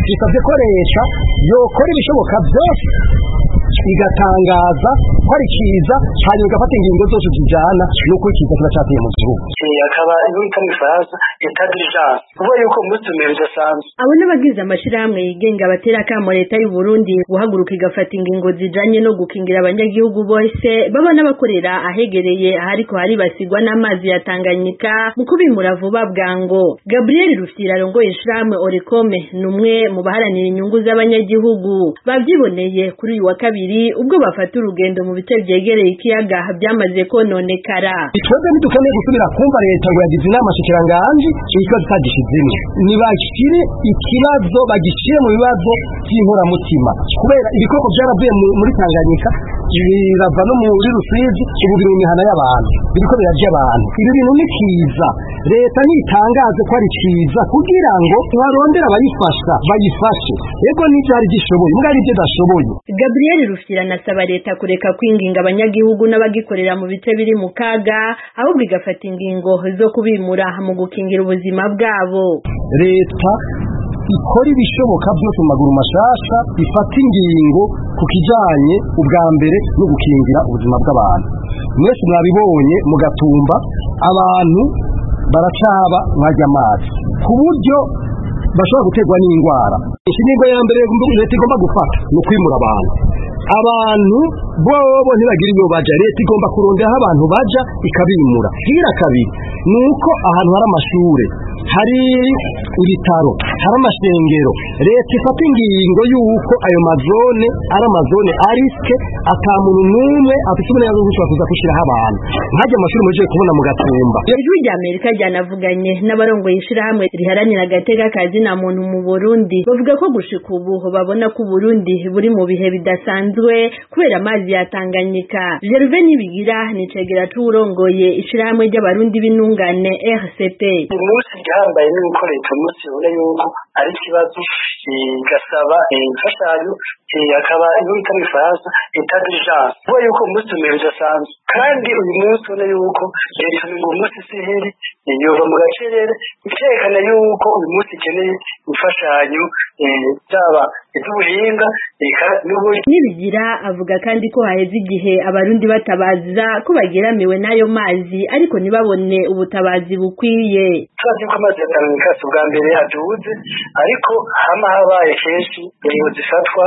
bisabye ko leta yokora ibishoboka byose igatangaza ko ari kiza hanyuma igafata ingingo zose zijyana n'uko ikiza kiba cyateye mu gihugu akaba yita mu ifaransa etat d'urgence kuvuga yuko umunsi umwe bidasanzwe abo n'abagize amashyirahamwe yigenga batera akamo leta y'u Burundi guhaguruka igafata ingingo zijanye no gukingira abanyagihugu bose baba n'abakorera ahegereye ahariko haribasigwa n'amazi ya Tanganyika mu kubimura vuba bwango Gabriel Rufyira arongoye ishirahamwe Orekome ni umwe mu baharanira inyungu z'abanyagihugu bavyiboneye kuri uyu wa kabiri ubwo bafata urugendo mu bice vyegereye ikiyaga byamaze kononekara twebwe ntidukeneye gusubira kumva leta ngo yagize inama shikiranganji ikibazo itagishizemo nibashire ikibazo bagishire mu bibazo by'inkoramutima kubera ibikoko byaravuye muri tanganyika birava no muri rusizi ubu biri mu mihana y'abantu biriko birarya abantu ibi bintu ni kiza leta ntitangaze ko ari kiza kugira ngo barondere abayifasha bayifashe yego n'ivyari gishoboye mbwa ari byo dashoboye Gabriel Rufyira anasaba leta kureka kwinginga abanyagihugu n'abagikorera mu bice biri mu kaga ahubwo igafata ingingo zo kubimura mu gukingira ubuzima bwabo leta ikora ibishoboka byose mu maguru mashasha ifata ingingo ku kijanye ubwa mbere no gukingira ubuzima bw'abantu mwese mwabibonye mugatumba abantu baracaba mwajya amazi ku buryo bashobora guterwa n'indwara ingingo ya mbere leta igomba gufata ni ukwimura abantu abantu bobo ntibagira iyo baja leta igomba kurondera aho abantu baja ikabimura hira kabiri ni uko ahantu hari amashure hari ibitaro hari amashengero leta ifata ingingo y'uko ayo mazone ari amazone arisike ata muntu n'umwe afite uburenganzira bwo gushobora kuza gushyiraho abantu nkajya amashuri muje kubona mu gatumba ijwi rya amerika ryanavuganye n'abarongoye ishirahamwe riharanira agateka kazi na muntu mu burundi bavuga ko gushika ubu babona ko uburundi buri mu bihe bidasanzwe kubera amazi ya tanganyika gerve nibigira ni cegera c'uwurongoye ishirahamwe ry'abarundi b'intungane rct umunsi igihambaye ni uko leta umunsi ibona yuko ari ikibazo igasaba imfashanyo akaba iyo bita mu ifaransa etat d'urgence kuvuga yuko umunsi umwe bidasanzwe kandi uyu munsi ubona yuko leta ngo umunsi sihiri yova mu gacerere ikerekana yuko uyu munsi ikeneye imfashanyo byaba iby'ubuhinga nibigira avuga kandi ko haheze igihe abarundi batabaza ko bageramiwe n'ayo mazi ariko ntibabone ubutabazi bukwiye turazi ko amazi ya tanganyika si ubwa mbere aduze ariko hama habaye kenshi ingingo zifatwa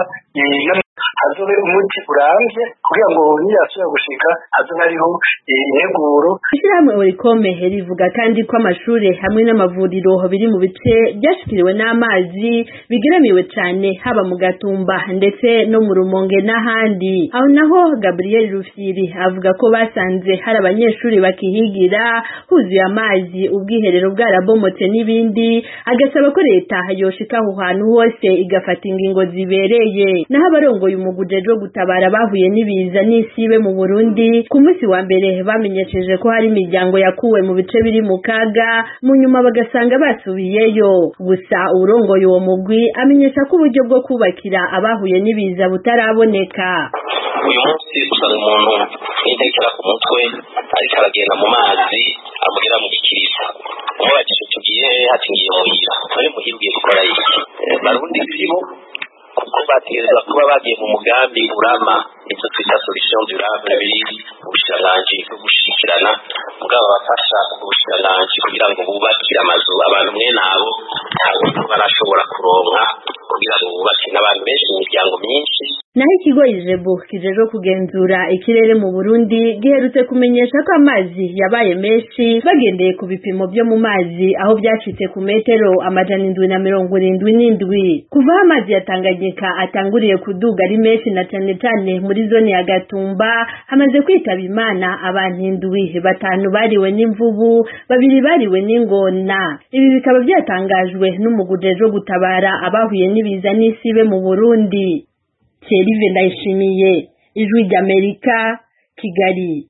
hazobe umuti urambye kugira ngo niyasubira gushika hazobe hariho integuro ishyirahamwe orikome rivuga kandi ko amashuri hamwe n'amavuriro biri mu bice byashikiriwe n'amazi bigeramiwe cyane haba mu gatumba ndetse no mu rumonge n'ahandi aho naho gabriel rufyiri avuga ko basanze hari abanyeshuri bakihigira huzuye amazi ubwiherero bwarabomotse n'ibindi agasaba ko leta yoshika aho hantu hose igafata ingingo zibereye naho abarongoye umuguje wo gutabara bahuye n'ibiza n'isibe mu Burundi ku munsi wa mbere bamenyesheje ko hari imiryango yakuwe mu bice biri mu kaga mu nyuma bagasanga basubiyeyo gusa urongoye uwo mugwi amenyesha ko uburyo bwo kubakira abahuye n'ibiza butaraboneka uyu munsi usanga umuntu yitekera ku mutwe ariko aragenda mu mazi amugera mu gikiriza umubajije tugiye hati ngiye muhira none muhira ugiye gukora iki barundi sibo kuko bategerezwa kuba bagiye mu mugambi urama ibyo twita solution durable biri ubushikiranganji bwo gushikirana mugabo bafasha ubushikiranganji kugira ngo bubakire amazu abantu mwe nabo ntabwo barashobora kuronka kugira ngo bubake n'abantu benshi mu miryango myinshi naho ikigo ijebu kijejwe kugenzura ikirere mu burundi giherutse kumenyesha ko amazi yabaye menshi bagendeye ku bipimo byo mu mazi aho byacitse ku metero amajana indwi na mirongo irindwi n'indwi kuva aho amazi ya tanganyika atanguriye kuduga ari menshi na cane cane muri zone ya gatumba hamaze kwitaba imana abantu indwi batanu bariwe n'imvubu babiri bariwe n'ingona ibi bikaba byatangajwe n'umuguje wo gutabara abahuye n'ibiza n'isibe mu burundi Thierry Ndayishimiye ijwi ry'Amerika Kigali